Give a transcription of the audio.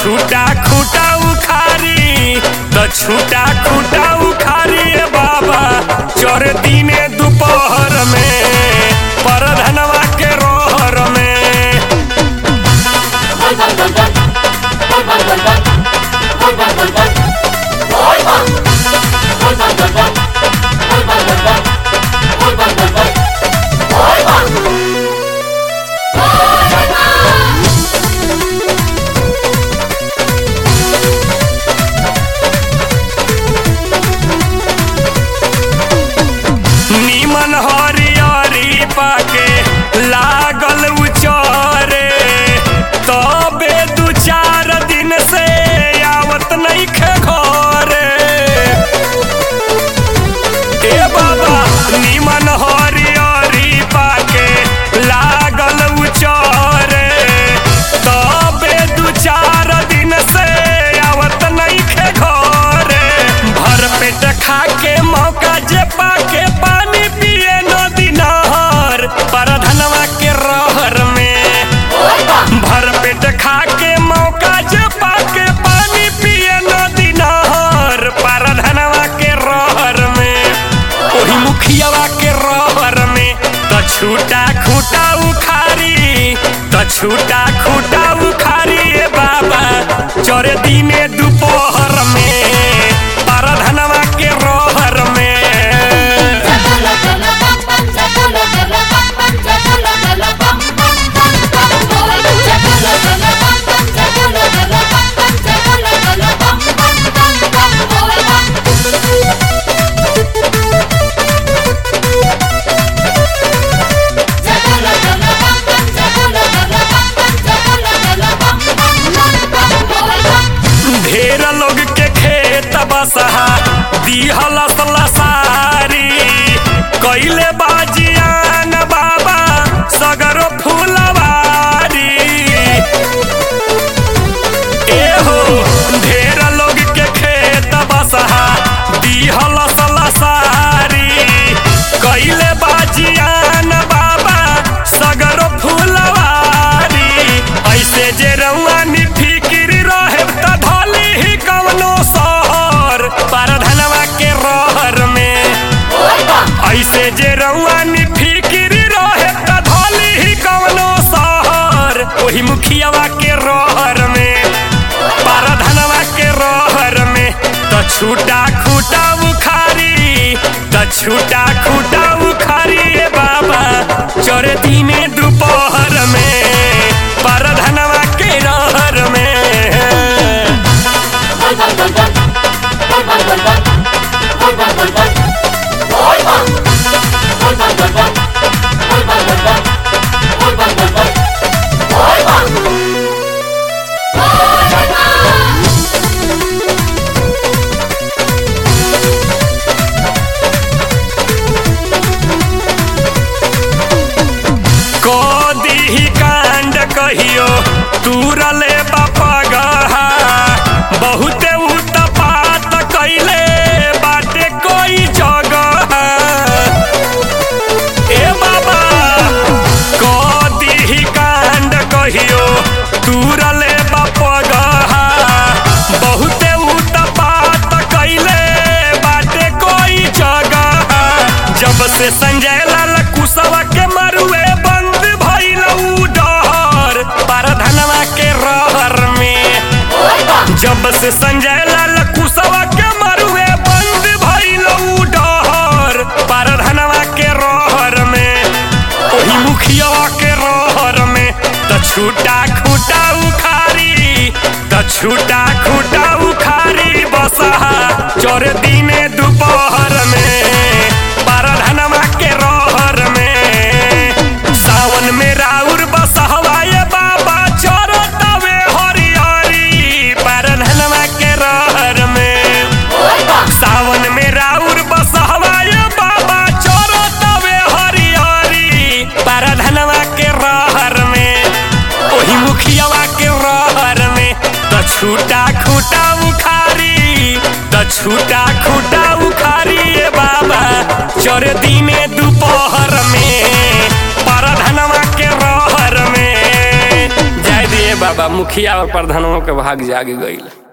छूटा खूटा उखारी त छूटा खूटा उखारी ए बाबा चोर दिने दोपहर में परधनवा के रोहर में नीमन हरियरी पाके लागल उचरे तबे दू चार दिन से आवत नइखे घरे ए बाबा नीमन हरियरी पाके लागल उचरे तबे दू चार दिन से आवत नइखे घरे भर पेट खा के मौका जे पाके पानी पिए नदी नहर परधनवा के रहर में भर पेट खा के मौका जे पाके पानी पिए नदी नहर परधनवा के रहर में ओही मुखियावा के रहर में त छूटा खूटा उखारी त छूटा खूटा उखारी ए बाबा चोरे दिने दोपहर में परधनवा के रहर में ढेर लोग के खेत बसहा दिहल लसारी कैले बाजियान बाबा सगरो फूलवारी एहो ढेर लोग के खेत बसहा दिहल लसारी कैले बाजियान बाबा सगरो फूलवारी ऐसे जे रउआ फिकिर रहे त धली ही कवनो शहर परधनवा के रहर में ऐसे जे रउआ फिकिर रहे त धली ही कवनो शहर ओही मुखियावा के रहर में परधनवा के रहर में त छूटा खूटा उखारी त छूटा खूटा उखारी ए बाबा चोरे दिने दोपहर में परधनवा के रहर में कदी कांड कहियो तुरले बापा गहा बहुते उत्पात कैले बाटे कोई जगह ए बाबा कदी कांड कहियो तुरले बापा गहा बहुते उत्पात कैले बाटे कोई जगह जब से संजय लाल कुशवा के मरुए बंद भइल उ डहर परधनवा के रहर में जब से संजय लाल कुशवा के मरुए बंद भइल उ डहर परधनवा के रहर में ओही मुखियावा के रहर में त छूटा खूटा उखारी त छूटा खूटा उखारी बसहा चोर दिने दोपहर में परधनवा के रहर में सावन में राउर बसहवाए बाबा चोर तवे हरिहरी परधनवा के रहर में सावन में राउर बसहवाए बाबा चोर तवे हरिहरी परधनवा के रहर में ओही मुखियावा के रहर में त छूटा खूटा उखारी त छूटा खूटा उखारी ए बाबा चोर दिने दोपहर में परधनवा के रहर में जय दिए बाबा मुखिया और प्रधानों के भाग जाग गईल